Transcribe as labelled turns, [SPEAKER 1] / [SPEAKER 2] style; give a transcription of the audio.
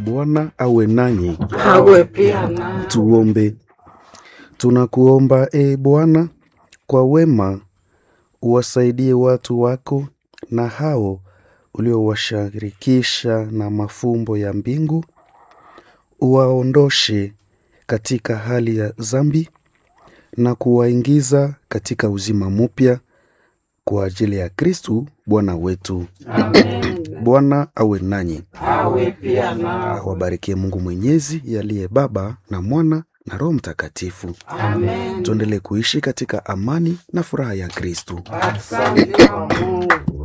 [SPEAKER 1] Bwana awe nanyi.
[SPEAKER 2] awe pia na
[SPEAKER 1] Tuombe. Tunakuomba e Bwana, kwa wema uwasaidie watu wako na hao uliowashirikisha na mafumbo ya mbingu, uwaondoshe katika hali ya dhambi na kuwaingiza katika uzima mpya kwa ajili ya Kristu Bwana wetu.
[SPEAKER 2] Amen.
[SPEAKER 1] Bwana awe nanyi,
[SPEAKER 2] awe pia na
[SPEAKER 1] awabarikie Mungu Mwenyezi yaliye Baba na Mwana na Roho Mtakatifu.
[SPEAKER 2] Amen.
[SPEAKER 1] Tuendelee kuishi katika amani na furaha ya Kristu.
[SPEAKER 2] Asante kwa Mungu.